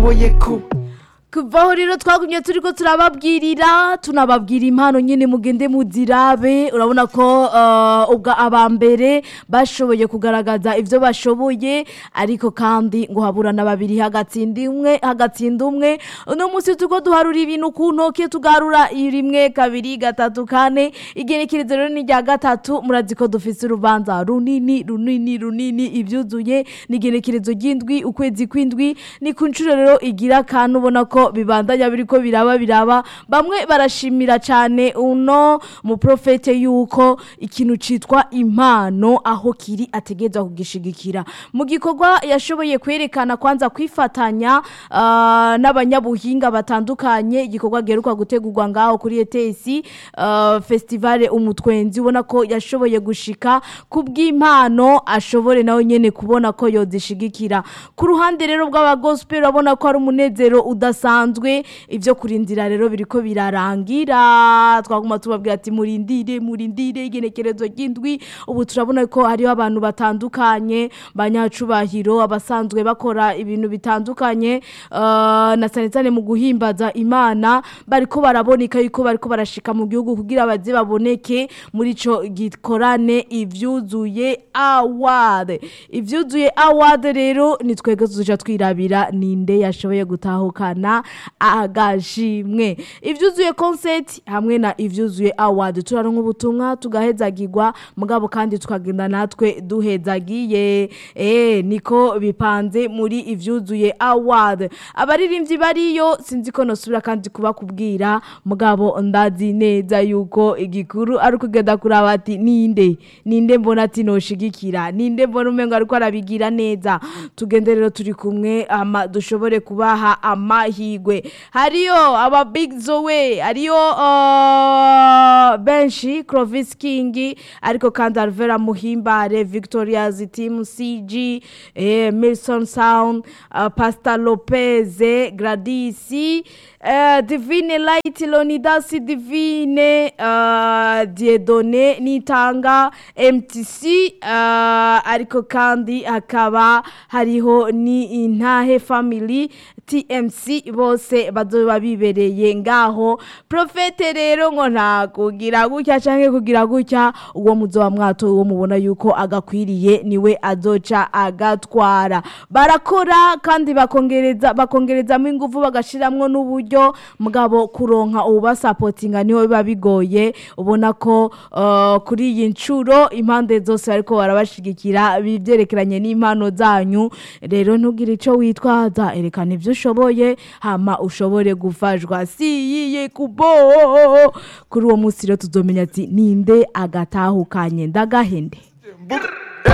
boyeko kuvaho rero twagumye turiko turababwirira tunababwira impano nyine mugende muzirabe urabona ko uh, ubwa abambere bashoboye kugaragaza ivyo bashoboye ariko kandi ngo haburana babiri hagatsinda umwe hagatsinda umwe uno munsi turiko duharura ibintu ku ntoke tugarura rimwe kabiri gatatu kane igenekerezo rero ni rya gatatu murazi ko dufise urubanza runini runini runini ivyuzuye n'igenekerezo ry'indwi ukwezi kw'indwi ni ku nshuro rero igira kantu ubona ko bibandanya biriko biraba biraba bamwe barashimira cyane uno mu profete yuko ikintu citwa impano aho kiri ategeza kugishigikira mu gikorwa yashoboye kwerekana kwanza kwifatanya ah, n'abanyabuhinga batandukanye igikorwa geruka gutegurwa ngaho kuri ETS uh, festival umutwenzi ubona ko yashoboye gushika kubw'impano ashobore nawe nyene kubona ko yozishigikira ku ruhande rero bw'aba gospel urabona ko ari umunezero udasanzwe ivyo kurindira rero biriko birarangira twaguma tubabwira ati murindire murindire igenekerezo ry'indwi ubu turabona ko hariho abantu batandukanye banyacubahiro abasanzwe bakora ibintu bitandukanye uh, na cyane cyane mu guhimbaza imana bariko baraboneka yuko bariko barashika mu gihugu kugira baze baboneke muri ico gikorane ivyuzuye award ivyuzuye award rero ni twebwe tuja twirabira ninde yashoboye gutahukana agashimwe ivyuzuye concert hamwe na ivyuzuye award turaronka ubutumwa tugahezagirwa mugabo kandi tukagenda natwe duhezagiye eh niko bipanze muri ivyuzuye award abaririmbyi bariyo sinzi ko nosubira kandi kubakubwira mugabo ndazi neza yuko igikuru ari ukugenda kuraba ati ninde ninde mbona ati noshigikira ninde mbona umengo ariko arabigira neza tugende rero turi kumwe ama dushobore kubaha amahigwe hariyo aba big zoe hariyo uh, benshi Clovis King ariko kandi Alvera Muhimbare Victoria's team CG eh, Milson Sound uh, Pastor Lopez Gladys uh, Divine Light Lonidas Divine uh, Diedone Nitanga MTC uh, ariko kandi hakaba hariho ni intahe family TMC bose bazoba bibereye ngaho profete rero ngo nta kugira gutya canke kugira gutya uwo muzoba mwato uwo mubona yuko agakwiriye niwe azoca agatwara barakora kandi bakongereza bakongerezamo ingufu bagashiramwo n'uburyo mugabo kuronka ububasapotinga niho biba bigoye ubona ko uh, kuri iyi ncuro impande zose bariko barabashigikira bivyerekeranye n'impano zanyu rero ntugire ico witwaza erekana ivyo ushoboye hama ushobore gufashwa si yiye kubo kuri uwo munsi rero tuzomenya ati ninde agatahukanye ndagahende Mbur-